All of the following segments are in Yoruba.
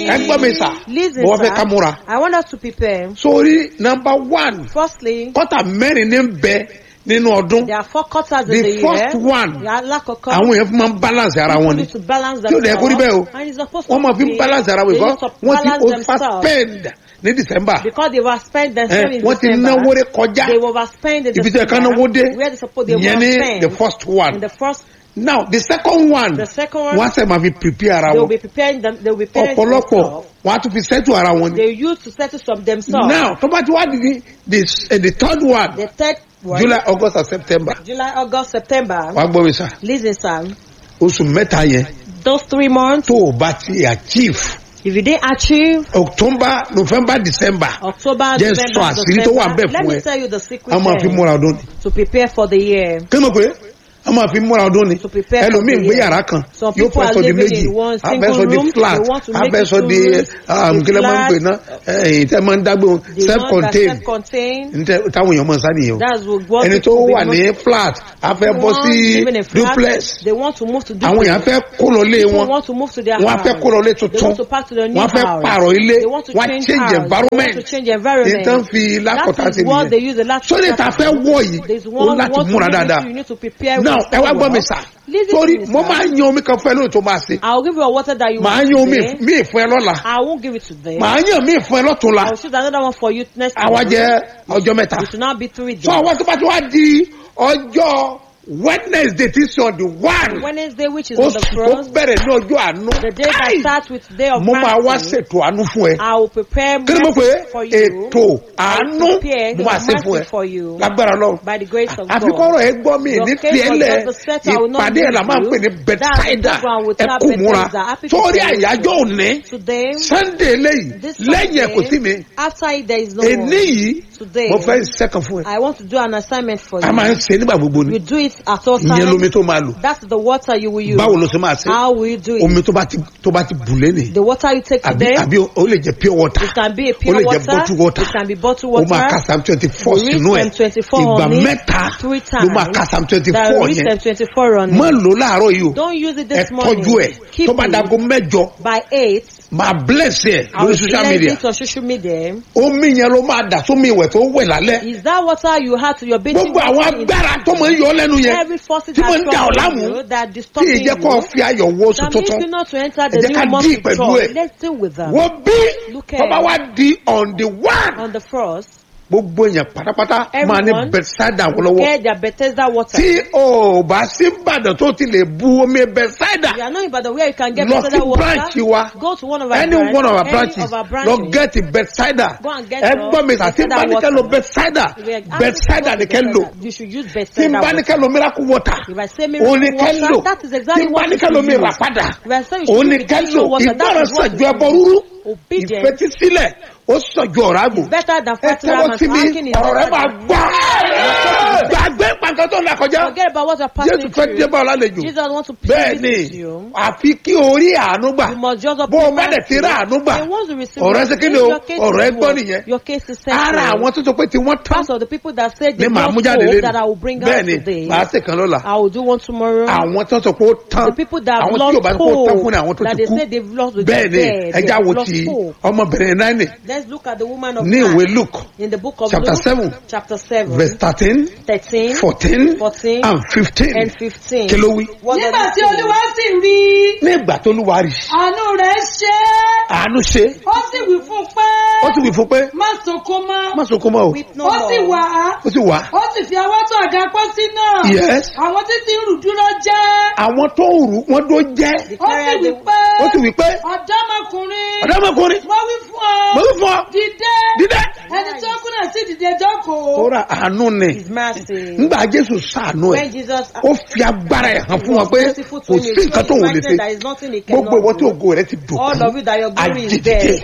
me. ẹ gbọ́ mi sà Listen, mo wá fẹ́ ká sir. múra I want us to prepare. sórí nọmba one Firstly, kọ́tà mẹ́rin ní bẹ nínú ọdún there are four quarters The in the first year. one, Yeah, lákọ̀ọ́kọ́. àwọn èèyàn fi máa ń balance ara wọn People ni need to balance tí ó dẹ̀ kó rí bẹ́ẹ̀ o And it's supposed wọ́n to máa fi ń be- balance ara wọn they because need to wọ́n ti balance themselves. overspend ní december Because they were spent Eh, themselves in wọ́n ti December. náwó rẹ̀ kọjá They overspend in ibi tí ẹ̀ka December. náwó dé Where they suppose they ìyẹn ní overspend. the first one In the first, now the second one the second one, wọ́n á sẹ́ máa fi prepare ara they will wọn be preparing them. They will be preparing ọ̀pọ̀lọpọ̀ themselves. wọ́n á tún fi settle ara wọn ni They used to settle some themselves. now tó bá ti wá di the eh, the third one the third one, july august and september July, August, September. wàá gbọ́ mi sà Listen, Sam. oṣù mẹ́ta yẹn Those three months, tó o bá ti achieve if you didn't achieve october november december October, Jẹ́ November, sọ àṣírí tó wà December, ńbẹ̀ let fún me ẹ. tell you the secret a máa fi there múra ọdún ni to prepare for the year. kí ló mọ̀ pé a máa fi múra ọdún ni To prepare for ẹlòmíì the gbé year. yàrá kan Some yóò people fẹ́ are sọ di living méjì in one a fẹ́ single sọ di room. flat They want to a make fẹ́ it sọ two di rooms, um, a kí ló máa ń pè flat, ná ẹ̀yìn tẹ́ máa ń dágbé wọn The self one that contained self-contained, ntẹ táwọn èèyàn máa ń sáré yẹn o that's what ẹni tó people be wà ní most- flat a fẹ́ bọ́ One sí living in flat, duplex They want to move to duplex. àwọn èèyàn fẹ́ kó lọ lé People wọn want to move to their wọn á house. fẹ́ kó lọ lé They tuntun want to pack to their new wọn á fẹ́ house. pààrọ̀ ilé They want to wọn á change change house. They want environment to change environment. nǹkan fi lákọ̀tà That sí is what they nìyẹn use the last sórí ta fẹ́ wọ̀ yìí There's o one láti want to múra live dáadáa into, you need to prepare náà with ẹ wá gbọ́ mi well. sà Listen to torí me, mo sir. máa ń yan omi kan fún ẹ lóòótọ́ tó máa ṣe I'll give you a water that you màá want yan omi today. míì fún ẹ lọ́la I won't give it today. màá yan míì fún ẹ lọ́tún la I'll choose another one for you next àwa time. jẹ ọjọ́ mẹ́ta It should not be three days. so àwọn tó bá ti wá di ọjọ́ wednesday tí sọ di one Wednesday, which is on the oṣù tó first, bẹ̀rẹ̀ ní ọjọ́ àánú the day that Káì! starts with day of mo máa wá mercy, ṣètò àánú fún ẹ I will prepare kí ni mo pè mercy for é you. ètò I will àánú prepare mo máa ṣe fún ẹ mercy for you lágbára lọ by the grace of God. àfikọ́rọ̀ ẹ gbọ́ mi Your ní case was fiẹ́lẹ̀ just the set, I will not ìpàdé ẹ̀ la leave máa ń you. pè ní bethsaida That's the one with ẹ that kú múra Bethesda. Happy sórí Bethesda. àyájọ́ òní Today, sunday eléyìí this lẹ́yìn ẹ̀ kò sí mi Sunday, after it, there is no èní one. yìí Today, mo fẹ́ iṣẹ́ kan fún ẹ I want to do an assignment for a máa ń you. ṣe nígbà gbogbo ni You do it at all ìyẹn lomi times. tó máa lò That's the water you will use. báwo ló ṣe máa ṣe How will you do it? omi tó bá ti tó bá ti bù lẹ́nìí The water you take àbí today, àbí ó lè jẹ pure water it can be a ó pure lè jẹ water, bottle water it can be bottled ó máa ka water. psalm twenty four You read sínú ẹ̀ Psalm 24 ìgbà on it mẹ́ta three ló máa ka times. psalm twenty That four read yẹn Psalm 24 on má it. lò ó láàárọ̀ yìí o Don't use it ẹ this morning. tọ́jú ẹ̀ Keep tó bá it dago mẹ́jọ by 8. máa bless ẹ̀ I lórí will social blend media it on social media. omi yẹn ló máa dà sómi ìwẹ̀ tó wẹ̀ lálẹ́ Is that water you had to your bathing gbogbo àwọn water in- agbára tó máa ń yọ ọ́ lẹ́nu yẹn every faucet tí mo has ń dà ọ́ troubled láàmú you that tí disturbing ìjẹ́ kó o you. fi ayọ̀ wo oṣù That makes tuntun you not to enter Ẹ the jẹ́ new ká month deal with pẹ̀lú joy. ẹ̀. Let's deal with them. wọ́n bí Look tó bá at- wá di on the one On the first, gbogbo èèyàn pátápátá máa ní Everyone bethsaida lọ́wọ́ get their Bethesda water. tí o bá sí ìbàdàn tó ti lè bu omi bethsaida You are not in Ibadan where you can get lọ sí Bethesda branch water. wa Go to one of our any branch, one of our any branches of our lọ branches. get bethsaida Go and get ẹ your gbọ́ mi sà tí n bá ní Bethesda kẹ́ lo water. bethsaida If you are bethsaida asking ni for kẹ́ lò Bethesda, You should use tí n Bethesda bá ní water. kẹ́ lo miracle water If I say òun ni miracle kẹ́ lò water, that is tí exactly n bá what ní you kẹ́ lo should mi rà use. padà If I say you òun should ni use kẹ́ lò spiritual water, that ìgbọràn is what sàjọ you ẹbọ should rúrú use. Obedience ìfetísílẹ̀ ó sàjọ ọ̀rá àgbò is better than ẹ fat tẹ́wọ́ ram and sí mi spanking is ọ̀rọ̀ rẹ better máa than gbọ́ gbàgbé pàǹkan tó ń là kọjá Forget about what you're jésù passing fẹ́ dé through. bá ọ lálejò Jesus wants to bẹ́ẹ̀ please ni with you. àfi kí orí àánú gbà You must just bó o bá dẹ̀ ti rí àánú gbà And once you receive ọ̀rọ̀ mercy, ẹsẹ̀ kí ni o your case ọ̀rọ̀ ẹ is gbọ́ what? nìyẹn Your case is settled. ara àwọn tó sọ pé tí wọ́n tán Part of the people that said ni they màá mú don't jáde hope lé that I will bring bẹ́ẹ̀ out ni today. màá sì kan lọ́la I will do one tomorrow. àwọn tó sọ pé ó tán the people that have àwọn tí yóò lost bá sọ pé ó tán fún ni àwọn hope, tó that ti they kú say they've lost with bẹ́ẹ̀ ni their dead, ẹja they've wo lost ti hope. ọmọbìnrin náà ni Let's look at the woman of ní God ìwé luke in the book of chapter Luke, seven chapter 7, verse thirteen 13, fourteen 14, and fifteen and 15. kí ló wí. What does nígbà it tí say? olúwa sì rí i nígbà tó lù wá rí àánú rẹ̀ ṣe é àánú ṣe ó sì wí fún un pé ó sì wí fún pé má sunkún mọ́ má sunkún mọ́ o Weep no ó sì more. wà á ó sì wá ó sì fi ọwọ́ tó àga pósí náà Yes. àwọn títí ń rù dúró jẹ́ àwọn tó ń rù wọ́n tó jẹ́ ó sì wí pé ó sì wí pé ọ̀dọ́mọkùnrin ọ̀dọ́mọkùnrin mo wí fún mo ọ wí fún ọ dìde dídẹ́ ẹni tó kú náà sì dìde jókòó tó ra àánú ni His mercy. ńgbà jésù sàánú ẹ̀ When Jesus ó fi agbára ẹ̀ hàn fún wọn pé merciful to kò him, sí nǹkan tó wò lè ṣe there is nothing he gbogbo cannot ìwọ tí do. ògo rẹ ti dùn All of you that your glory is àjèjìdè there.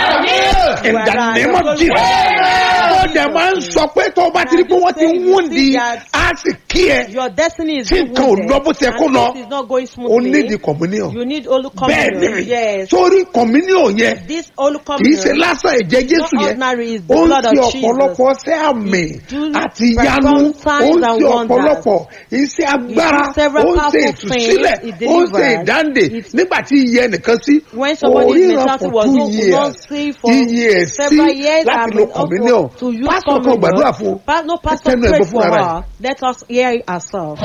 in the name of Jesus ó dẹ̀ máa ń sọ pé tó o bá ti rí pé wọ́n ti ń wúndi á sì kí ẹ Your destiny is Tí being nǹkan ò wounded, lọ bó ti yẹ kó and lọ, things is not going o ní di smoothly. communion You need Holy bẹ́ẹ̀ Communion. ni Yes. torí communion yẹn This Holy kì í ṣe Communion lásán ẹ̀jẹ̀ jésù not yẹn ordinary, it's the ó ń blood ṣe of Jesus. ọ̀pọ̀lọpọ̀ ṣẹ́ àmì do àti perform ìyanu ó ń signs and ṣe wonders. ọ̀pọ̀lọpọ̀ iṣẹ́ agbára do several ó ń ṣe powerful ìtúsílẹ̀ things, he ó ń ṣe delivered. ìdáǹdè It's- nígbà tí iye ẹnìkan sí when somebody's oríran mentality for was two not, could years not see for iye ẹ̀ sí several years láti and lo also communion to use pásítọ̀ kan gbàdúrà fún communion. Pa- no pastor Ẹtẹ́nu ẹ̀ pray gbọ́ for fúnra rẹ̀. her. Let us hear it ourselves.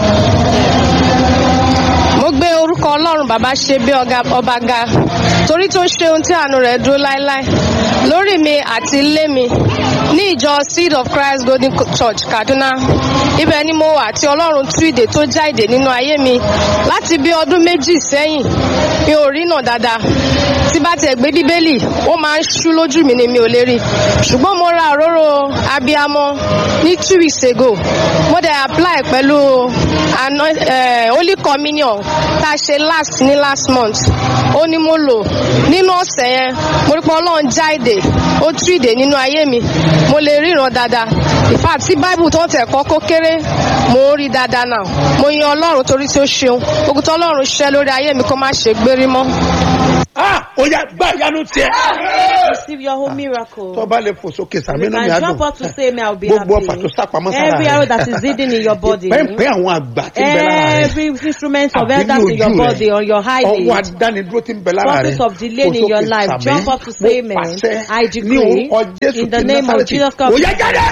mo gbé orúkọ ọlọ́run bàbá ṣe bí ọ̀gá ọba ga torí tó ṣe ohun tí àánú rẹ̀ dúró láéláé lórí mi àti ilé mi ní ìjọ seed of christ golden church kaduna ibẹ̀ ni mo wà tí ọlọ́run tú ìdè tó já ìdè nínú ayé mi láti bí ọdún méjì sẹ́yìn mi ò rí náà dáadáa tí bá tiẹ̀ gbé bíbélì ó máa ń ṣú lójú mi ni mi ò lè rí ṣùgbọ́n mo ra òróró abiyamọ ní two weeks ago mo dẹ̀ apply pẹ̀lú anoint- eh, holy communion tá a ṣe last ní last month ó ní mo lò nínú ọ̀sẹ̀ yẹn mo rí pé ọlọ́run já ìdè ó tú ìdè nínú ayé mi mo lè ríran dáadáa in fact tí bible tó ń tẹ̀ kọ́ kó kéré mo ń rí dáadáa náà mo yan ọlọ́run torí tí ó ṣeun ogun tó ọlọ́run ṣẹ́ lórí ayé mi kó má ṣe gbérí mọ́. ah ó yá gbá ìyanu tiẹ̀ Receive your whole miracle. tó bá lè fò sókè sàmì You náà mi can á jump dùn up to say, May I be gbogbo ọfà tó happy. sápamọ́ sára Every arrow that is hidden in your body. pẹ́ńpẹ́ àwọn àgbà tí ń bẹ lára rẹ̀ Every instrument of àbí ní elders in your ojú body, rẹ̀ on your high ọwọ́ lid. adánidúró tí ń bẹ lára rẹ̀ Forces of delay in your life. Jump up to say mo amen. pàṣẹ I ní decree orúkọ jésù in the tí name of Násárẹ́tì. Jesus Christ. ó yá jáde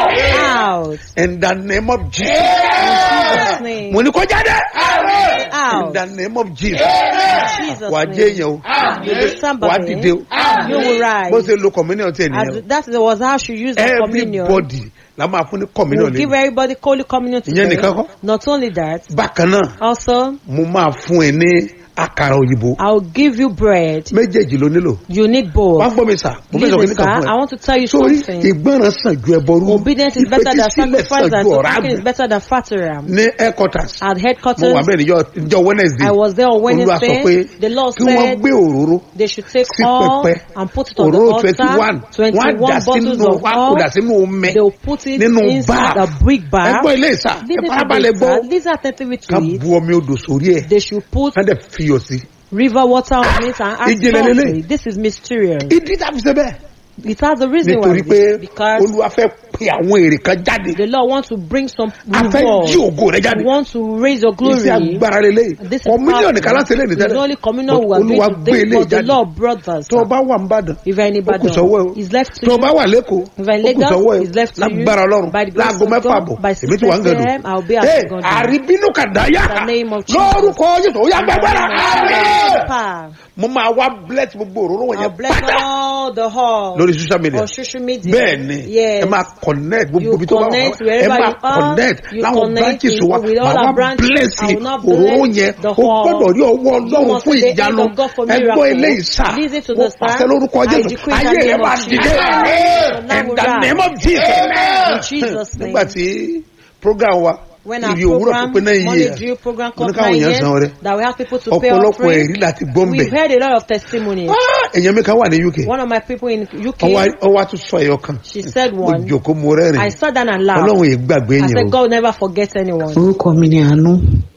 Out. in the name of jesus Jesus' name. mo ní kó jáde in Out. the name of jesus Jesus' wà á jẹ́ name. èèyàn o You will stand wà á by dìde o You will bó rise. ṣe lo communion ti ènìyàn As that was how she used the communion. everybody la máa fún ní We'll communion give lẹ́yìn everybody holy communion Ìyẹn today. nìkan kọ́. Not only that, bákan náà also mo máa fún ẹ ní àkàrà òyìnbó I'll give you bread. méjèèjì ló nílò You need wá both. gbọ́ mi sà mo fẹ́ sọ kí Listen, nìkan sir, fún I ẹ want to tell you sórí something. ìgbọràn sàn ju ẹbọ rú Obedience is better than ìfetísílẹ̀ sacrifice sàn and ju ọ̀rá supplication is àgùn better than flattery. ní headquarters At mo headquarters, wà bẹ́ẹ̀ níjọ́ níjọ́ wednesday I was there on olúwa sọ pé Wednesday. The Lord kí wọ́n said gbé òróró they should take sí all pẹpẹ and put it on the òróró twenty altar. one wọ́n á 21 dà bottles sínú of wọ́n á kó dà oil. sínú omi They will put it nínú inside báà a brick bar. ẹgbọ́n ilé ìsà ẹ Listen to farabalẹ̀ this, gbọ́ sir. Listen attentively ká to it. bu omi odò sórí ẹ̀ They should put ká dẹ̀ fiyọ̀ sí river water on it and add Ìjìnlẹ̀ salt. to lélẹ̀. it. This is mysterious. ìdí tàbí ṣe bẹ́ẹ̀ It has a reason why. nítorí pé Because olúwa fẹ́ pe àwọn èrè kan jáde the Lord wants to bring some a fẹ́ reward. jí ògo rẹ jáde He wants to raise your glory. iṣẹ́ agbára lélẹ̀ This is kọmílíọ̀nù kan láti lè ní It's tẹ́lẹ̀ only communion we are olúwa going to gbé take, ilé but the jáde Lord brought us. tó o bá wà ń bàdàn If you're in ó kù sọ́wọ́ ẹ o Ibadan, it's left to tó o you. bá wà lẹ́kọ̀ọ́ If you're in ó kù Lagos, sọ́wọ́ ẹ it's left to you. lágbára ọlọ́run By the grace láago of mẹ́fà God, bọ̀ by èmi ti wà ń 6 gàdùn. a.m., I'll be at Ee, Gandhi. àríbínú kàdáyà In the name of Jesus. lórúkọ Jésù ó yá In the gbàgbára name of power. mo máa wá bless gbogbo òróró wọn I'll yẹn bless pátá all the hall lórí social media on social media. bẹ́ẹ̀ ni Yes. ẹ máa connect gbogbo You ibi tó bá wà connect ẹ wherever máa you are. connect You láwọn connect branches in- wa with all màá our wá branches. bless I will not òróró bless yẹn the o whole. gbọ́dọ̀ rí ọwọ́ You ọlọ́run must fún see the ìyanu hand of God for ẹgbọ́n miracle. eléyìí sá Listen to mo the pàṣẹ sound. lórúkọ I Jésù decree in the ayé rẹ name máa of dìde Jesus. in the name of Jesus In Jesus' name. nígbà tí program wa When our ìrì òwúrọ̀ tó program, pé náà Monday yìí drill program mo ní comes káwọn nine èèyàn years, san ọrẹ that we have people to pay ọ̀pọ̀lọpọ̀ offering. ẹ̀rí láti gbọ́ ń We've bẹ̀ heard a lot of testimonies. èèyàn mi kan wà ní UK One of my people in UK, ọwọ́ á tún sọ ẹ̀yọ kan she said mo one. jòkó mo rẹ́rìn I sat down and laughed. ọlọ́run yìí gbàgbé I yẹn o said, God never forgets anyone. orúkọ mi ni àánú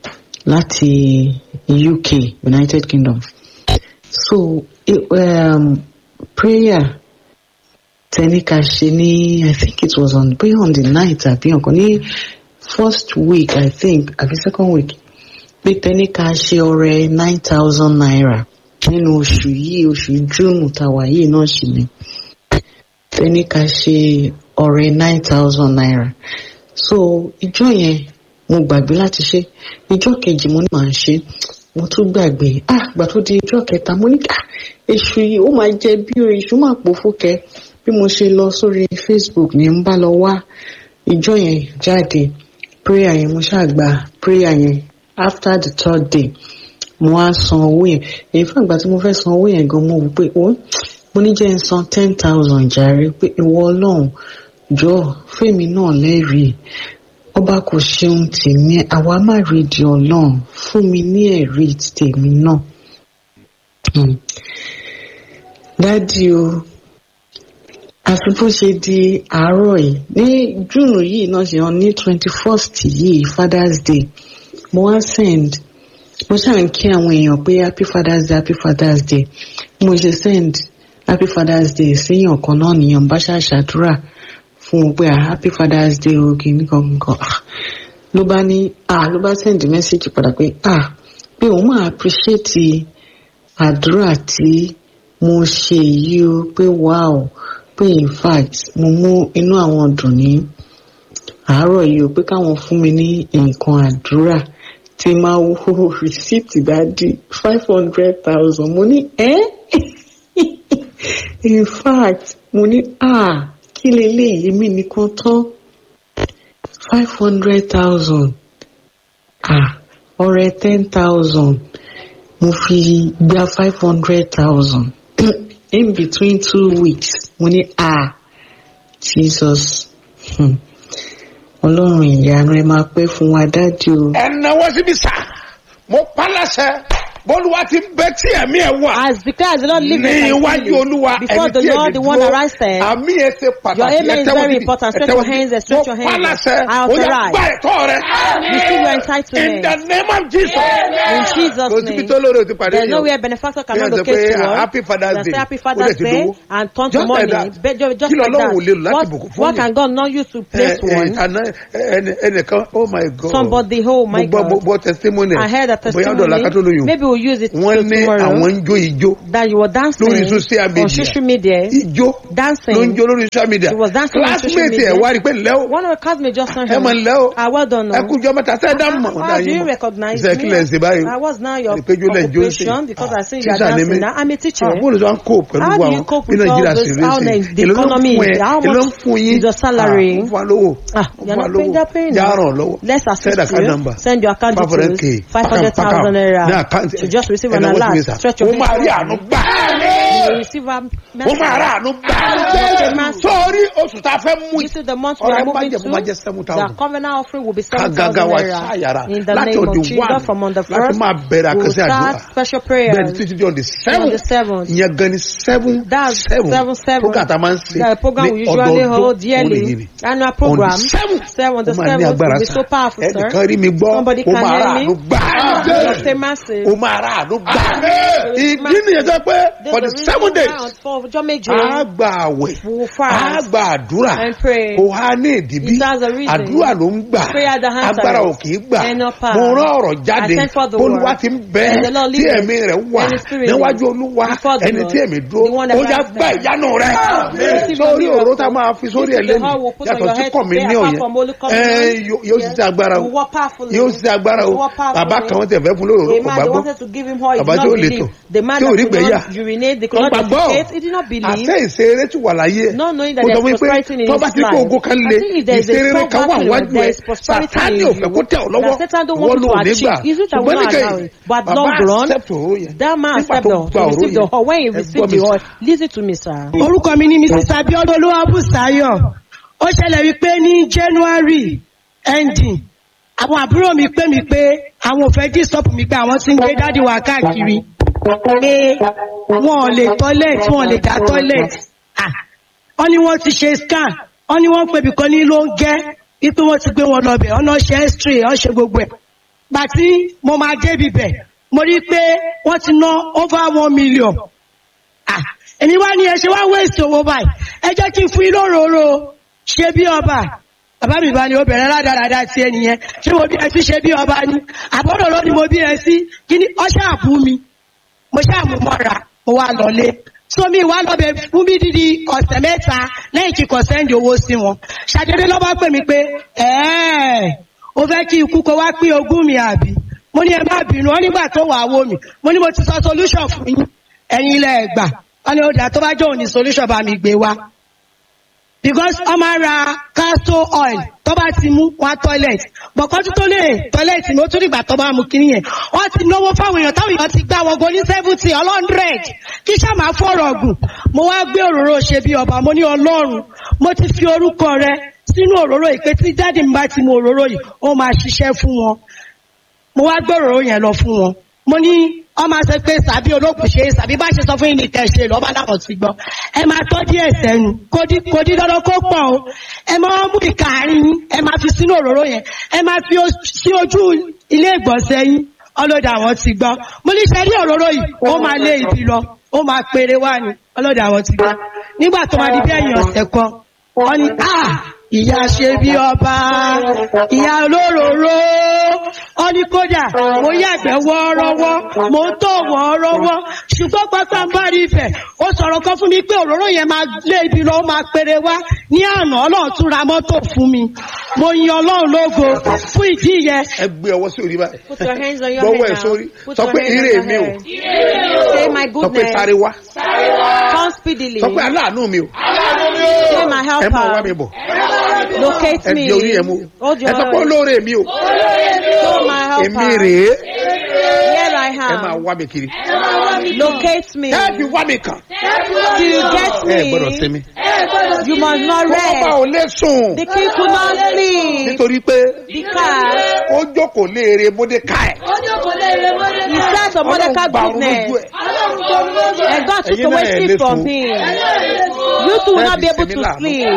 láti uk united kingdom so it, um, prayer tẹni ká ṣe ní i think it was on bóyá on the night àbí ọkàn ní first week i think àbí second week pé tẹni ká ṣe ọrẹ nine thousand naira nínú oṣù yìí oṣù june tàwa yìí náà sì ni tẹni ká ṣe ọrẹ nine thousand naira so ìjọ yẹn mo gbàgbé láti ṣe ìjọ kejì mo ní màá ṣe mo tún gbàgbé ah gbà tó di ìjọ kẹta mo ní ah èṣù yìí ó máa jẹ bí o èṣù máa pò fúkẹ bí mo ṣe lọ sórí facebook ní n bá lọ wá ìjọ yẹn jáde prayer yẹn mo ṣáà gba prayer yẹn after the third day mo wá san owó yẹn èyí fún àgbà tí mo fẹ́ san owó yẹn gan mo wò pé ó mo ní jẹ́ n san ten thousand jàre pé ìwọ ọlọ́run jọ fèmí náà lẹ́rìí ọba kò ṣeun tèmi àwa má rí di ọlọ́run fún mi ní ẹ̀rí tèmi náà. Hmm. dádì o àfi bó ṣe di àárọ̀ yìí ní júùnù yìí náà ṣe hàn ní twenty first yìí father's day mo wá send mo ṣáà ń kí àwọn èèyàn pé happy father's day happy father's day mo ṣe send happy father's day séèyàn kan náà nìyẹn bá ṣáà ṣàdúrà fún un pé ah, happy father's day o kì í nìkan nǹkan ah ló bá ní ah ló bá send message padà pé ah pé òun máa appreciate àdúrà tí mo ṣe yìí o pé wow pé in fact mo mú inú àwọn dùn ní àárọ̀ yìí o pé káwọn fún mi ní nǹkan àdúrà tí máa wo receipt dádì five hundred thousand mo ní ẹ́ in fact mo ní ah kí leléyìí mi nìkan tán five hundred thousand ah ọrẹ ten thousand mo fi gba five hundred thousand in between two weeks mo ní ah jesus hmm. ọlọ́run ìyanu ẹ máa pẹ́ fún wa dájú o. ẹnáwó síbi sá mo pálásẹ bólúwa ti ń bẹ tí ẹmí ẹ wà As declared, the Lord live ní iwájú olúwa before ẹni the tí Lord, èmi the one dúró that rested. àmì ẹ ṣe Your pàtàkì amen is tẹ́wọ́ very síbi, important. ẹ Stretch tẹ́wọ́ your síbi. hands and stretch your mo hands. pálásẹ I ó yà authorize. gbá ẹ̀tọ́ rẹ Receive your in entitlement. the name of jesus In Jesus' kò síbi name. tó lóore o ti pàdé There's yẹn nowhere benefactor cannot Yes, locate pé, to ah, us. happy Father's They Day. say happy Ó Father's dẹ̀ ti Day dowó. and turn to Just like money. that. Be- ju- Just Kí like lọ́lọ́run ò lè lò that. láti What, bùkún fún what yín? can God not use to place one? ẹnìkan oh my god Somebody, oh my mo gbọ́ mo God. gbọ́ testimony I heard a bóyá ọ̀dọ̀ làkàtó testimony. lóyún Maybe we'll use it wọ́n till ní àwọn tomorrow. ń jó ijó That you were dancing lórí social media on social media. ijó Dancing. ló ń jó lórí social media She was dancing on social classmate media. ẹ̀ wá rí i pé ńlẹ́ o One of the classmates just sent ẹ mọ̀ her. ńlẹ́ o Ah, well done. ẹ no. kú jọ mẹ́ta sẹ́ dá mọ̀ How do you recognize ṣe kí lẹ̀ ṣe báyìí me? I was now your Ẹni pé jó lẹ̀ jó sí. occupation because I see you are Tíṣà ni mí. dancing now. I'm a teacher. Ah, bóòlù sọ ń kó pẹ̀lú How wa do you cope bí with all nàìjíríà this? sì rí How sí the- the èló ló ń economy fún ẹ is- how èló ń much fún yín is your salary? Ah, fún wa lówó Ah, fún you're wa not paying lówó that paying. já ràn lọ́wọ́ Let's assist send account you. number Send your account five hundred details. k 500,000 naira. To just receive an alert. Stretch your ó máa rí hands. àánú gbà You will receive a ó message. máa rí àánú gbà Yes. sórí oṣù tá a fẹ́ mú This is the month we ọ̀rẹ́ are moving májẹ̀mú máa jẹ́ to. seven The thousand covenant offering will be kàgàgà 7,000 wa naira. ṣàyàrá In the láti name ọdún of Jesus from on the one láti first. máa bẹ̀rẹ̀ We will àkànṣe start àdúrà special bẹ́ẹ̀ prayers. ni títí di on the On the seven seventh. ìyẹn gan ni seven That's seven seven, seven. program tá a máa ń ṣe The program we usually hold yearly. Annual program. on the seven Seven, the ó máa ní seventh agbára will be sá so powerful, sir. ẹnìkan rí mi gbọ́ Somebody ó can máa rà hear me. àánú gbà Just say massive. ó máa rà àánú gbà ìdí nìyẹn tó pé This for the is the seven reason days round for ọjọ́ méje. a gba àwẹ̀ We will a fast gba àdúrà and pray. kò há ní ìdìbí It has a reason. àdúrà ló ń gbà Prayer that answers. agbára ò kì í gbà And not power. mo rán ọ̀rọ̀ jáde I sent forth the olúwa word. ti ń bẹ And the Lord tí leadeth. ẹ̀mí rẹ̀ wà And his spirit níwájú is olúwa before the ẹni Lord. tí ẹ̀mí The dúró one that ó yá has gba said. ìyanu rẹ̀ Receive your sórí òró miracle. tá a máa fi sórí This ẹ̀ is the lẹ́nu whole we'll put on yàtọ̀ your sí head kọ̀ mí today, ní apart òye from Holy Communion. ẹ̀ yóò sì Yes. ti agbára o You walk powerfully. yóò sì ti agbára o You walk powerfully. bàbá kan tẹ̀ fẹ́ fún lóòrò A kò man, they gbàgbọ́ wanted to give him oil, he did bàbá not tí ó lè believe. tọ̀ The man tí ò that rí could gbẹ̀yà not urinate, they kò could not gbàgbọ́ defecate, he did not believe. àṣẹ ìṣeré tí wà láyé Not knowing that kò sọ there's wípé prosperity in tó his bá ti kó life. ogun kan I lé think if there is a ìṣeré strong kan wà battle, wájú there ẹ is prosperity sátani in ò fẹ́ you. kó tẹ̀ ọ́ lọ́wọ́ That Satan don't want wọ́n you ló to ní achieve. gbà Is it that we ṣùgbọ́n not allow níkẹyìn it? But bàbá long run, accept òró yẹn That man nígbà accept tó the, gba he òró received the yẹn oil. When he ẹ gbọ́ received mi the sà. oil, listen to me, sir. orúkọ mi ni mrs abiodun olúwabùsáyọ ó ṣẹlẹ̀ wípé ní january ending àwọn àbúrò mi pè mí pé àwọn ò fẹ́ disturb mi pé àwọn ti ń gbé dádì wá káàkiri pé wọn ò lè toilet wọn ò lè dá toilet Ah, wọ́n ní wọ́n ti ṣe scan wọ́n ní wọ́n pè mí kan ní ló ń gẹ́ wípé wọ́n ti gbé wọn lọ bẹ̀ ọ̀nà ṣe x-ray wọ́n ṣe gbogbo ẹ̀ gbà tí mo máa débi bẹ̀ mo rí i pé wọ́n ti ná over one million Ah, èmi wá ní ẹ ṣe wá wéèsì owó báyìí ẹ jẹ́ kí n fún yín lóróró ṣe bí ọba bàbá mi bá ní obìnrin rádaràda ti ẹ nìyẹn ṣé mo bí ẹ sí ṣe bí ọba ni àbọ̀dọ̀ ló ni mo bí ẹ sí kí ni ọ ṣáàbù mi mo ṣáàmù mọ́ra mo wá lọlé sómi wá lọ́bẹ̀ fún bí dídí ọ̀sẹ̀ mẹ́ta lẹ́yìn tí kò sẹ́ndì owó sí wọn ṣàdédé lọ́ba pè mí pé ẹ̀ẹ́ o fẹ́ kí ikú kó wá pín ogún mi àbí mo ní ẹ má bínú wọn nígbà tó wà wò mí mo ní mo ti sọ solution fún yín ẹ̀yin ilẹ̀ ẹ̀gbà wọn ni ó dà tó bá jẹ́ òní solution bá mi gbé wá because ọmọ ara castor oil tó bá ti mú wá toilet bọ̀kọ́ tó tó lè toilet ni ó tún dìgbà tó bá mú kíní yẹn wọ́n ti náwó fáwọn èèyàn táwọn èèyàn ti gbá wọn go ní seventy hundred kí sàmà fọ̀rọ̀ gùn mo wá gbé òróró ṣe bí ọba mo ní ọlọ́run mo ti fi orúkọ rẹ sínú òróró yìí pé tí dáàdì mi bá ti mu òróró yìí ó máa ṣiṣẹ́ fún wọn mo wá gbé òróró yẹn lọ fún wọn mo ní wọ́n máa sọ pé sàbí olókùn ṣe sàbí bá ṣe sọ fún yín ní kẹ́ ṣe lọ́ba láwọn ti gbọ́ ẹ máa tọ́ díẹ̀ sẹ́nu kò di kò di dandan kó pọ̀ o ẹ máa mú ìka àárín yín ẹ máa fi sínú òróró yẹn ẹ máa fi o- sí ojú ilé ìgbọ̀nsẹ̀ yín ọlọ́dà àwọn ti gbọ́ mo ní sẹ́rí òróró yìí ó máa lé ibi lọ ó máa péré wá ní ọlọ́dà àwọn ti gbọ́ nígbà tó máa di bí ẹ̀yìn ọ̀sẹ̀ kan wọ́n ní ah ìyá ṣe bí ọba ìyá olóróró wọ́n ní kódà mo yàgbẹ́ wọ́ọ́rọ́wọ́ mo ń tọ̀ wọ́ọ́rọ́wọ́ ṣùgbọ́n pápá ń bá rí ibẹ̀ ó sọ̀rọ̀ kan fún mi pé òróró yẹn máa lé ibi lọ ó máa péré wá ní àná ọlọ́run tún ra mọ́tò fún mi mo yin ọlọ́run lógo fún ìdí yẹn ẹ gbé ọwọ́ sí orí báyìí Put your hands on your gbọ́wọ́ head ẹ̀ now. sórí Put sọ your pé hands on ire your mi o head. Say my sọ pé sáré goodness. wá Come speedily. sọ pé aláàánú mi o Say my ẹ máa wá mi helper. bọ̀ Locate ẹ me. di orí ẹ mú Hold ẹ your sọ pé olóore mi o Say my èmi helper. rèé Here I ẹ máa am. wá mi kiri Locate me. ẹ fi wá mi kàn Till you get ẹ gbọ́dọ̀ me, sinmi you must not ọba rest. ò lè sùn The king could not sleep nítorí pé because ó jókòó léere Módékáì he sat on Mordecai Ọlọ́run gba ọrùn goodness lójú ẹ̀ and God took Ẹ̀yin away náà ẹ̀ sleep lè from sùn. him. You two will not be able to Ẹ fi sleep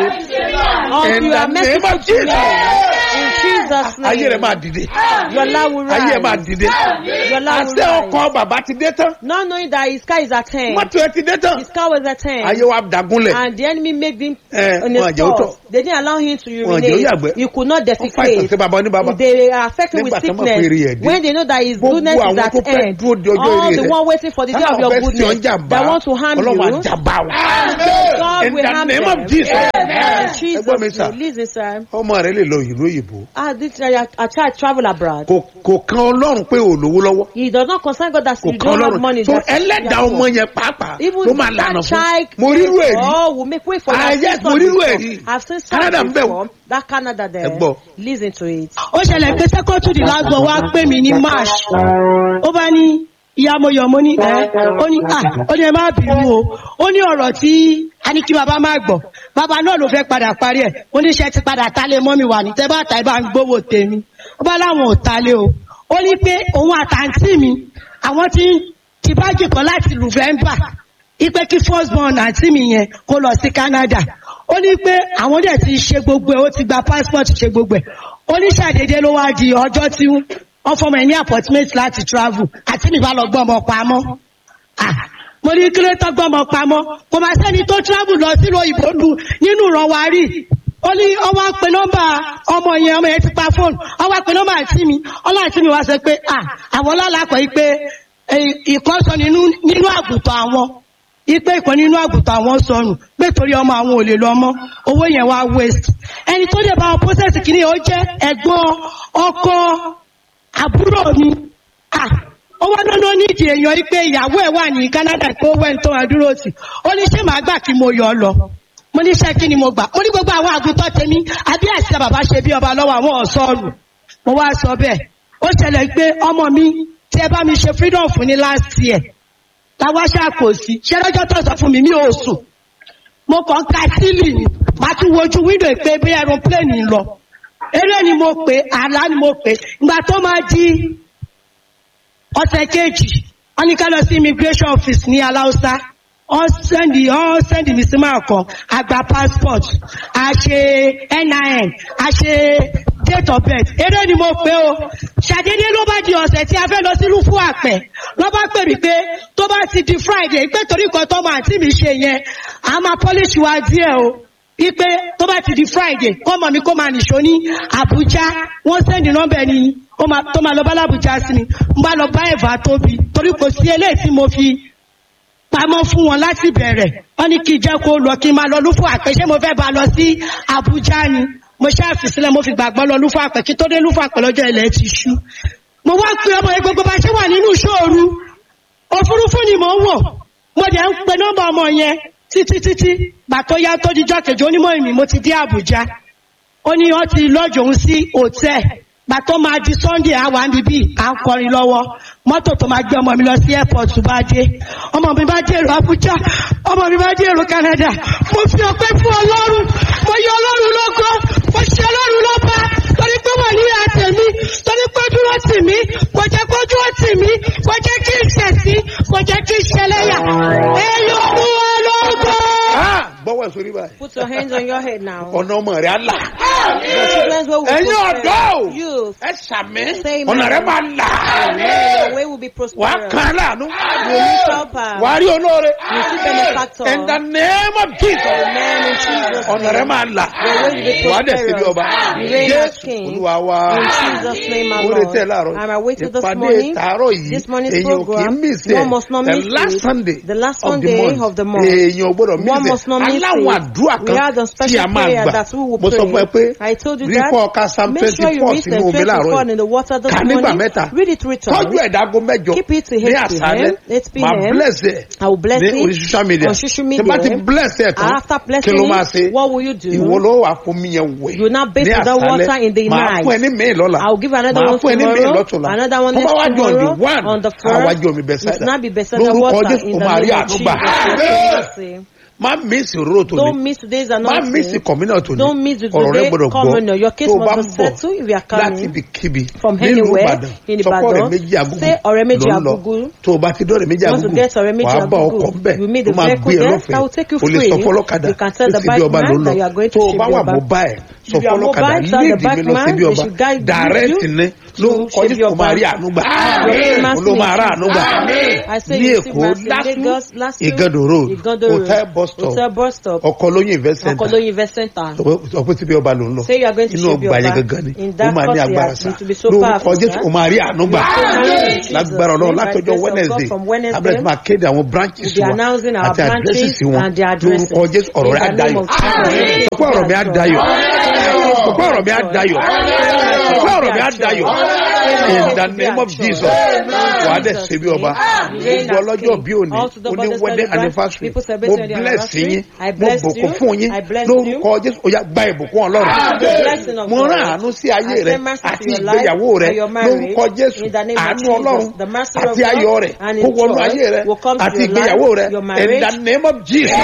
in until you the are name merciful of to me. Jesus In Jesus' ayé rẹ name, máa dìde your love will ayé rẹ máa rise. dìde Your love will àṣẹ rise. ọkọ bàbá ti dé tán Not knowing that his car is at 10. mọ́tò ẹ ti dé tán His car was at 10. ayé wa dàgúnlẹ̀ And the enemy made him Eh, in wọn a àjẹ́ ó tọ̀. stall. They didn't allow him to Wọn àjẹ́ ó yàgbẹ́. urinate. He could not wọ́n fa ìtàn sí defecate. bàbá oníbàbá They are affected with Nígbà tó mọ̀ pé èrè ẹ̀ sickness. dé. When they know that his Gbogbo goodness is àwọn at tó fẹ́ end. dúró de ọjọ́ All èrè the rẹ̀. one waiting for the day of Táwọn your fẹ́ sí goodness. ọjà That want to harm ọlọ́wọ́ you. àjàbá wọn. God in will the harm name them. of Jesus In ẹ gbọ́ mi Jesus' sà name. Listen, sir. ọmọ rẹ lè lọ ìlú òyìnbó Ah, this, I, I try to travel abroad. kò kò kan ọlọ́run pé ò lówó lọ́wọ́ He does not concern God that kò you kan don't have ọlọ́run money. so that- ẹlẹ́dàá that- ọmọ yẹn pàápàá Even ló máa lànà that fún child mo rírú ẹ̀ rí oh, will make way for Ah, you. yes, I've seen mo some rírú ẹ̀ before. rí. I've seen some Canada ń bẹ̀ before. That Canada Ẹ there. gbọ́. Listen to it. ó ṣẹlẹ̀ pé sẹ́kọ́tùdì lásán wá pè mí ní march ó bá ní ìyá mo yọ̀ mo ní ẹ́ ó ní à ó ní ẹ má bínú o ó ní ọ̀rọ̀ tí a ní kí bàbá má gbọ́ bàbá náà ló fẹ́ padà parí ẹ̀ ó ní iṣẹ́ ti padà tálé mọ́ mi wà ní tẹ́ bá ta ẹ bá ń gbówó tèmi ó bá láwọn ò tálé o ó ní pé òun àtàǹtì mi àwọn ti ń ti bájì kan láti november ipe kí first born àǹtí mi yẹn kó lọ sí canada ó ní pé àwọn dẹ̀ ti ṣe gbogbo ẹ̀ ó ti gba passport ṣe gbogbo ẹ̀ ó ní ṣàdédé ló wá di ọjọ́ tí wọ́n fọmọ ẹ̀ ní appointment láti travel àti mi bá lọ gbọ́ ọmọ pamọ́ Ah, mo ní kí ló tọ́ gbọ́ ọmọ pamọ́ kò máa sẹ́ni tó travel lọ sílùú òyìnbó lu nínú ìrànwárí ó ní ọwọ́ pe nọ́mbà ọmọ yẹn ọmọ yẹn ti pa fóònù ọwọ́ pe nọ́mbà àti mi ọlọ́ àti mi wá sọ pé ah, àwọn lálàpọ̀ yìí pé ìkọ́sọ nínú nínú àgùntàn àwọn ipe ìkan nínú àgùntàn àwọn sọnù pé torí ọmọ àwọn ò lè lọ mọ owó yẹn wá waste ẹni tó dé bá wọn process kìíní ó jẹ ẹ̀gbọ́n ọkọ àbúrò mi ah ó wá lọ́nà nídìí èèyàn yìí pé ìyàwó ẹ̀ wà ní canada pé ó wẹ̀ ń tó wá dúró sí ó ní ṣé màá gbà kí mo yọ ọ lọ mo ní ṣé kí ni mo gbà ó ní gbogbo àwọn àgùntàn tèmi àbí àṣìṣe bàbá ṣe bí ọba lọ́wọ́ àwọn ọ̀sọ́ọ̀nù mo wá sọ bẹ́ẹ̀ ó ṣẹlẹ̀ pé ọmọ mi tí ẹ bá mi ṣe freedom fún ní last year làwọn aṣáàkóso ṣé lọ́jọ́ tó sọ fún mi mi ò sùn mo kàn ka sílì ni màá tún wojú wíńdò pé bí aeroplane ń lọ eré ni mo pè àlá ni mo pè ìgbà tó máa di ọ̀sẹ̀ kejì wọ́n ní ká lọ sí immigration office ní aláùsá wọ́n sẹ́ndì wọ́n sẹ́ndì mi sí máa kàn àgbà passport a ṣe nin a ṣe date of birth eré ni mo pè o ṣàdédé ló bá di ọ̀sẹ̀ tí a fẹ́ lọ sílùú fún àpẹ ló bá pè mí pé tó bá ti di friday pé torí kan tó máa tí mi ṣe yẹn a máa polish wa díẹ̀ o wípé tó bá ti di friday kọ́mọ mi kó máa nìṣó ní abuja wọ́n sẹ́ndì nọ́mbà ẹni ó máa tó máa lọ bá làbújá sí ni n bá lọ bá ẹ̀fà tóbi torí kò sí eléyìí tí mo fi pamọ́ fún wọn láti bẹ̀rẹ̀ wọ́n ní kí n jẹ́ kó lọ kí n máa lọ lúfọ̀ àpẹ ṣé mo fẹ́ bá lọ sí abuja ni mo ṣáàfì sílẹ̀ mo fi gbàgbọ́ lọ lúfọ̀ àpẹ kí tó dé lúfọ̀ àpẹ lọ́jọ́ ilẹ̀ ti ṣú mo wá pe ọmọ yẹn gbogbo bá ṣe wà nínú ìṣòro òfurufú ni mò ń wò mo dẹ̀ ń pe nọ́mbà ọmọ yẹn títí títí gbàtọ́ yá tó dijọ́ kejì onímọ̀ ìmì mo ti dé àbújá ó ní wọ́n ti lọ́jọ́ òun sí hòtẹ́ẹ̀ gbàtọ́ máa di sunday àwa ń bíbí à ń kọrin lọ́wọ́ mọ́tò tó máa gbé ọmọ mi lọ sí airport bá dé ọmọ mi bá dé èrò abuja ọmọ mi bá dé èrò canada mo fi ọpẹ́ fún ọlọ́run mo yọ ọlọ́run lógo mo ṣe ọlọ́run lọ́ba torí pé wọ́n ní àtẹ̀mí torí pé dúró tì mí mo kò jẹ́ kójú ó tì mí kò jẹ́ kí n ṣẹ̀sí kò jẹ́ kí n ṣẹlẹ́yà èyí olúwa lógo. Ah, gbọ́wọ́ ẹ̀ sórí báyìí Put your hands on your head now. ọ̀nà ọmọ rẹ̀ á là Your children's way will ẹ̀yin prosper. ọ̀dọ́ o Youth. ẹ sàmì Say ọ̀nà amen. rẹ̀ máa là Your way will be wàá prosperous. kan láàánú You will need helper. wàá rí olóore You see benefactor. in the name of Jesus Amen in Jesus' ọ̀nà rẹ̀ name. máa là Your way will be wàá dẹ̀ síbi prosperous. ọba You reign as Jésù king. olúwa wa In Jesus' name, my ó Lord. retí ẹ láàárọ̀ I'm awaited this ìpàdé morning. tààrọ̀ yìí This morning's èèyàn kì í program. miss ẹ One must not the miss last it. Sunday The last of the Sunday month of the month. èèyàn ò gbọ́dọ̀ One miss must not ẹ miss aláwọn it. àdúrà We had kan a tí special a máa prayer gbà that we will mo sọ fún ẹ pé pray. I told you rí that. kọ́ ọ̀ka psalm Make twenty sure you four read sínú the omi láàárọ̀ 24 yìí in the water this kà nígbà morning. mẹ́ta Read it written. tọ́jú ẹ̀dágo mẹ́jọ Keep it to ní 8 àṣálẹ́ p.m. 8 máa p.m. bless ẹ I will bless ní it orí social media on social tí bá ti media. bless ẹ tán After kí blessing ló máa ṣe it, what will you do? ìwọ ló wà fún mi yẹn wẹ̀ You will now bathe ní with that water àṣálẹ́ in the máa night. fún ẹ ní mail lọ́la I will give another máa one fún ẹ ní mail tomorrow. lọ́tùnla Another one tó bá next wá jọ on the tomorrow. one On the first. àwájú omi bẹ It's sáyà not be better than lórúkọ water jésù in kò the máa rí name of àánú gbà Jesus. má miss òróró tó Don't ní miss today's má miss announcement. kọ̀mínà tó ní Don't miss the ọ̀rọ̀ rẹ today gbọ́dọ̀ communion. Your gbọ́ case tó o bá must ń be bọ̀ settled if you are láti coming ibikíbi from nílùú anywhere ìbàdàn in sọpọ̀ rẹ̀ Ibadan. méjì àgùgù Say ọ̀rẹ́ méjì ló ń lọ àgùgù. tó o bá ti dọ̀rẹ̀ méjì You want to àgùgù get ọ̀rẹ́ méjì wàá bá àgùgù. ọkọ̀ ńbẹ̀ You meet ó the máa vehicle gbé ẹ there lọ́fẹ̀ẹ́ that will take you o lè free. sọ fọlọ́kadà You can tell the síbi ọba ló bikeman ń that you are lọ going to tó o bá wà Ṣebí mọ́ Ọba. báyìí sọ If you are fọlọ́kadà mobile, tell the líìdì mi lọ bikeman síbi they ọba should guide dàrẹ́tì you ní lórúkọ Ṣebí jésù kò Ọba. máa rí àánú gbà Your famous ló máa rà name. àánú gbà I say ní you see èkó mercy in lásù Lagos, last ìgàdò road Igando Road. hotel bus stop Hotel bus stop. ọkọ lóyún invest center Okoloyi Invest Center. ọpẹ tí bí ọba ló ń lọ Say you are going to inú Ṣebí ọgbà yẹn Ọba. gangan ni In ó that máa ní court, agbára you sá are to be so lórúkọ powerful, jésù sir. ó máa rí àánú gbà Jesus lágbára ọlọ́run name, by látọjọ́ grace of God, wednesday from Wednesday, abẹ́rẹ́ máa kéde àwọn branches we'll be wa announcing our àti branches addresses wọn and their addresses. lórúkọ jésù ọ̀rọ̀ rẹ̀ á In the name dayọ̀ of Jesus. ọ̀pọ̀ ọ̀rọ̀ mi á dayọ̀ ọ̀pọ̀ ọ̀rọ̀ mi á dayọ̀ ọ̀pọ̀ ọ̀rọ̀ mi á dayọ̀ in the name of jesus wà á dẹ̀ ṣe bí ọba gbogbo ọlọ́jọ́ bí òní oní wedding anniversary mo bless yín mo bùkún fún yín lórúkọ jésù ó yá gba ìbùkún ọlọ́run mo rán àánú sí ayé rẹ àti ìgbéyàwó rẹ lórúkọ jésù àánú ọlọ́run àti ayọ̀ rẹ kó wọnú ayé rẹ àti ìgbéyàwó rẹ in the name of jesus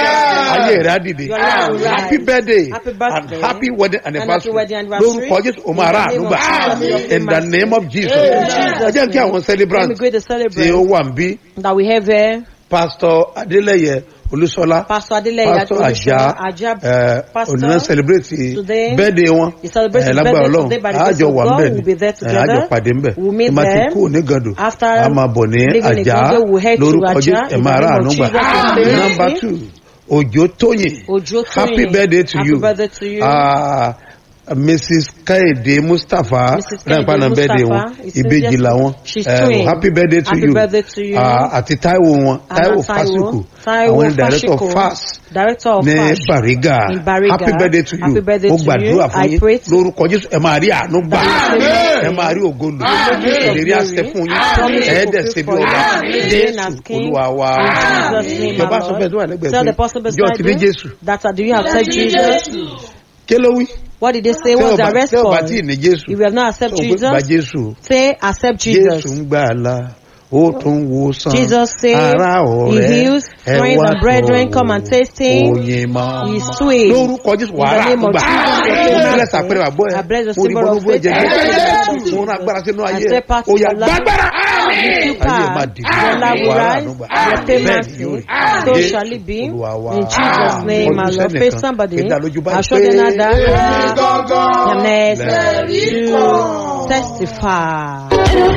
ayé rẹ á dìde happy birthday and happy wedding anniversary lórúkọ jésù o máa rà àánú gbà in the name of jesus ẹ jẹ́ kí àwọn Let me celebrants greet the tí ó celebrant wà ń bí that we have here. pastor adeleye olúṣọlá Pastor Adeleye pastor ajá Ajah, ẹ Pastor, ònìyàn celebrate today, birthday wọn he celebrates ẹ his lágbára birthday ọlọ́run today by the grace àjọ of wà God. ńbẹ̀ We'll be there ni ẹ àjọ together. pàdé ńbẹ̀ We'll meet ẹ máa ti them. kú ní gàdù After a máa bọ̀ ní leaving àjà Igando, we'll head to lórúkọ Ajah jésù ẹ in máa the rà name àánú of gbà Jesus. number two òjò tóyìn Ojo happy Toyin. birthday to Happy you birthday to you. Ah, mrs kaede mustapha Mrs. Kehinde rẹpana birthday wọn Mustapha, it's ìbejì just- làwọn she's Eh, twin. happy birthday to Happy you birthday to you. Ah, àti taiwo wọn Anna taiwo Taiwo, fasiku Taiwo àwọn director Fashiko, of fas Director of ní FASH bariga in Bariga. happy birthday to you Happy birthday mo to gbàdúrà you. fún I yín pray to- lórúkọ jésù ẹ máa rí àánú gbà ẹ máa rí ògolo ìlérí àṣẹ fún yín ẹ̀ẹ́dẹ̀sẹ̀ bí ọba jésù olúwa wa ìjọba sọ fẹ́ tó wà lẹ́gbẹ̀ẹ́ Tell the pé person ìjọ ti beside rí you jésù that uh, do you accept Jesus? kí ló wí What did they say? tẹ́ What's ò bá their tẹ́ ò bá response? tí ì ní jésù If you have not accepted sọ pé gba Jesus, jésù say accept jésù Jesus. ń gbà la ó tún wo sàn Jesus said, ara He ọ̀rẹ́ heals, ẹ friends wá and brethren, come and taste Him. oyin mọ́ He is sweet. lórúkọ jésù In wàhálà the name of àgbà Jesus, mo your sílẹ̀ faith sàpẹrẹ àgbọ̀ I bless the ẹ̀ mo rí symbol bọ́lú of bó faith. ẹ̀jẹ̀ I bless the jẹ́ symbol mo of rán agbára sínú I ayé step out ó yà to your life. gbàgbára You ayé can. máa dìde Your life will wàhálà rise. àdúgbà Your pay bẹ́ẹ̀ ni mercy. yóò rí So Jésù shall it be. Olúwa wa. In Jesus' name, Ọdún I love sẹ́nìkan, faith somebody. ìdá lójú báyìí I show them pé- that. The next Lẹ́ẹ̀rí to testify.